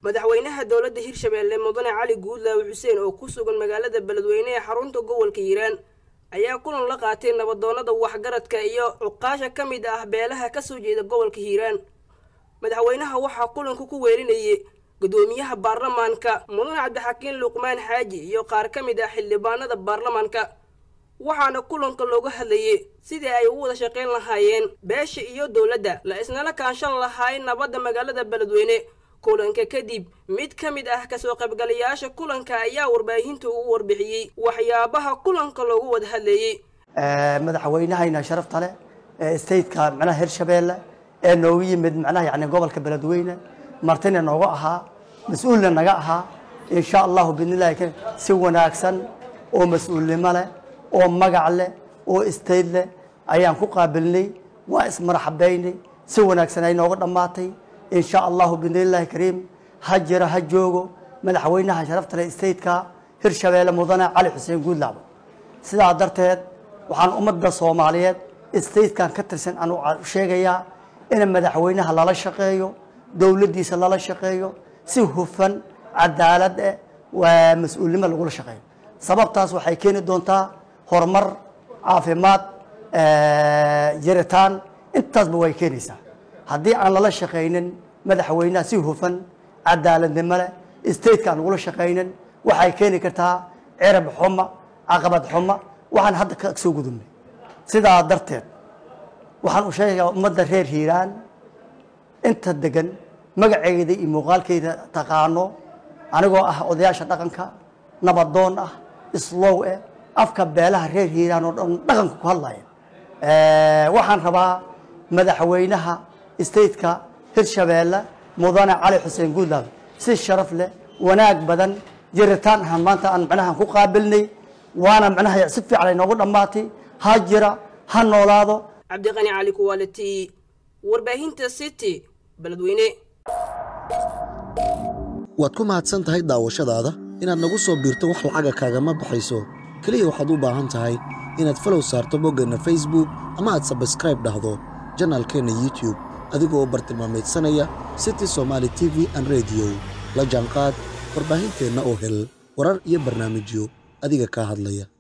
madaxweynaha dowladda hirshabeelle mudane cali guudlaawe xuseen oo ku sugan magaalada beledweyne ee xarunta gobolka hiiraan ayaa kulan la qaatay nabadoonnada waxgaradka iyo cuqaasha ka mid ah beelaha ka soo jeeda gobolka hiiraan madaxweynaha waxaa kulanka ku weelinayay gudoomiyaha baarlamaanka mudane cabdixakiin luqmaan xaaji iyo qaar ka mid ah xildhibaanada baarlamaanka waxaana kulanka looga hadlayay sidii ay u wada shaqayn lahaayeen beesha iyo dowladda la isnala kaanshan lahaay nabadda magaalada beledweyne kulanka kadib mid ka mid ah kasoo qaybgalayaasha kulanka ayaa warbaahinta ugu warbixiyey waxyaabaha kulanka loogu wada hadlayey madaxweynahayna sharafta leh ee stateka macnaha hirshabeelle ee noogu yimid macnaha yani gobolka beledweyne martina nooga ahaa mas-uulna naga ahaa insha allahu bidnillahi karim si wanaagsan oo mas-uulnimo leh oo magac leh oo state leh ayaan ku qaabilnay waa ismaraxabeynay si wanaagsan ay nooga dhammaatay insha allahu bidnillahi kariim ha jiro ha joogo madaxweynaha sharafta leh stateka hirshabeelle mudane cali xuseen guudlaabo sidaa darteed waxaan ummadda soomaaliyeed statekan ka tirsan aan u sheegayaa in madaxweynaha lala shaqeeyo dowladdiisa lala shaqeeyo si hufan cadaalad eh waa mas-uulnimo lagula shaqeeyo sababtaas waxay keeni doontaa horumar caafimaad jiritaan intaasba way keenaysaa haddii aan lala shaqaynin madaxweynaha si hufan cadaaladnimo leh stateka aan lagula shaqaynin waxay keeni kartaa cirab xuma caqabad xuma waxaan hadda ka soo gudubnay sidaa darteed waxaan u sheegayaa ummadda reer hiiraan inta degan magaceeda iyo muuqaalkeeda taqaano anigoo ah odayaasha dhaqanka nabadoon ah islow eh afka beelaha reer hiiraan oo dhan dhaqanka ku hadlaya waxaan rabaa madaxweynaha stateka hirshabeelle mudane cali xuseen guudlaabe si sharaf leh wanaag badan jiritaan ahaan maanta aan macnaha ku qaabilnay waana macnaha si fiican ay noogu dhammaatay ha jira ha noolaado cabdiqani cali kuwaaliti warbaahinta city beledweyne waad ku mahadsan tahay daawashadaada inaad nagu soo biirto wax lacaga kaagama baxayso keliya waxaad u baahan tahay inaad falow saarto boggeenna facebook ama aad sabskraib dhahdo janaalkeenna youtube adigoo bartilmaamaydsanaya city somaali t v an rediyo la jaanqaad warbaahinteenna oo hel warar iyo barnaamijyo adiga kaa hadlaya